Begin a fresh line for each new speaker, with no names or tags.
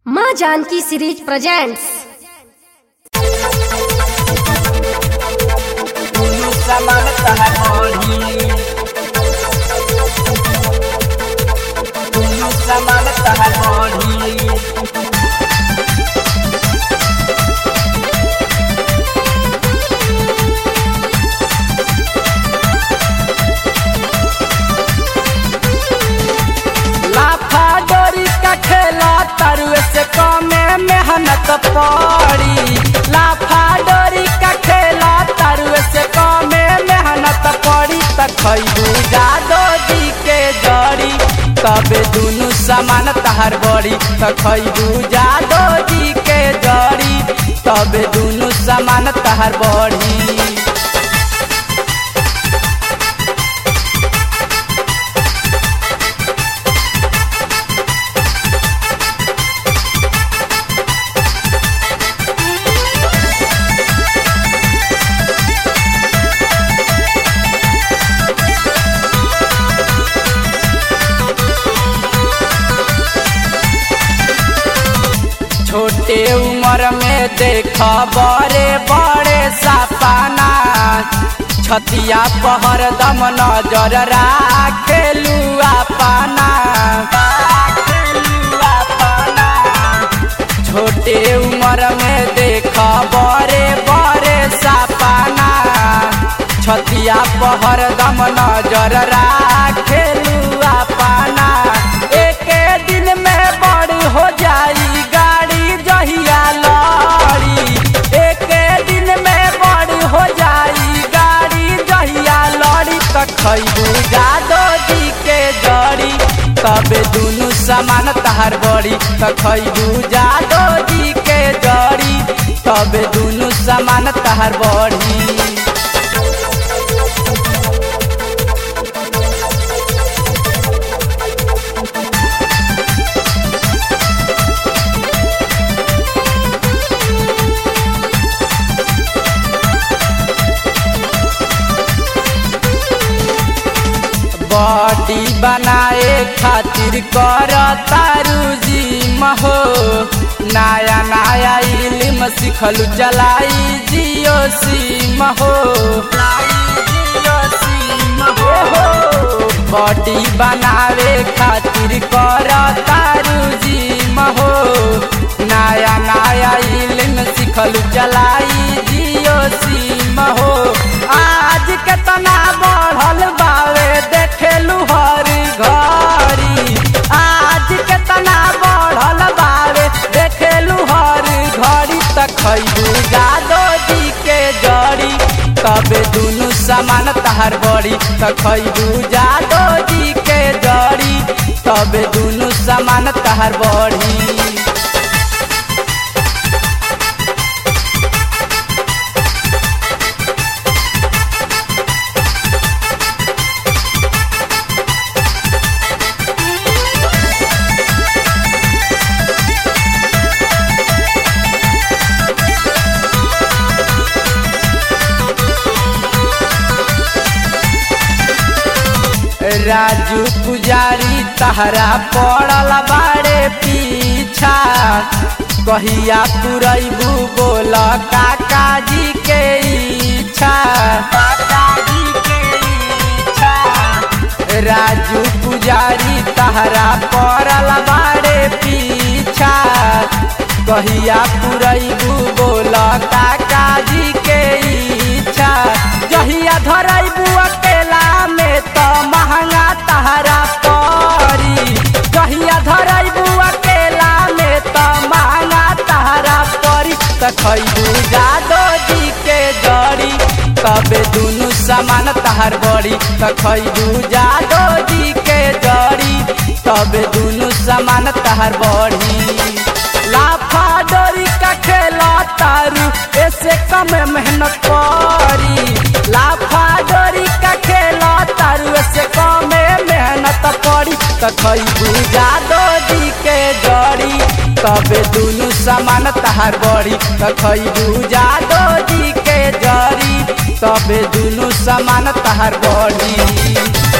माँ Janaki series presents
दुनु समान तहर मोही दुनु समान तहर मोही लाफा डोरी का खेला तरुए से कमे मेहनत पड़ी लाफा डोरी का खेला तरुए से कमे मेहनत पड़ी त खैबू जादो जी के जड़ी तबे दुनु समान तहार बड़ी त खैबू जादो जी के जड़ी तबे दुनु समान तहार बड़ी छोटे उम्र में देख बड़े बड़े सपना छतिया पहर दम नजर राखेलू अपना छोटे उम्र में देख बड़े बड़े सपना छतिया पहर दम नजर राखेलू अपना एक दिन में बड़ी हो जाई गाड़ी जहिया लड़ी एक दिन में बड़ी हो जाई गाड़ी जहिया लड़ी त खैबू जादो जी के जड़ी तबे दुनु समान तहार बड़ी त खैबू जादो जी के जड़ी तबे दुनु समान तहार बड़ी बॉडी बनाए खातिर कर तारू जिम हो नया नया इल्म सिखलू चलाई जियो सिम हो बॉडी बनावे खातिर कर तारू जिम हो नया नया इल्म सिखलू चलाई जियो सिम हो आज केतना बढ़ल बावे देखेलू हर घरी आज केतना बढ़ल बावे देखेलू हर घड़ी त खैबू जादो जी के जड़ी तबे दुनु समान तहार बड़ी त खैबू जादो जी के जड़ी तबे दुनु समान तहार बड़ी राजू पुजारी तहरा पड़ल बाड़े पीछा कहिया पुरैबू बोल काका जी के इच्छा राजू पुजारी तहरा पड़ल बाड़े पीछा कहिया पुरैबू बोल काका जी के इच्छा जहिया धरैबू अकेला में त महंगा तहरा परी जहिया धरैबू अकेला में त महंगा तहरा परी त खैबू जादो जी के जड़ी तबे दुनु समान तहार बड़ी त खैबू जादो जी के जड़ी तबे दुनु समान तहार बड़ी लाफा डोरी का खेला तारू ऐसे कम मेहनत करी लाफा डोरी का खेला तारू ऐसे कम मेहनत पड़ी त खैबू जादो जी के जड़ी तबे दुनु समान तहार बड़ी त खैबू जादो जी के जड़ी तबे दुनु समान तहार बड़ी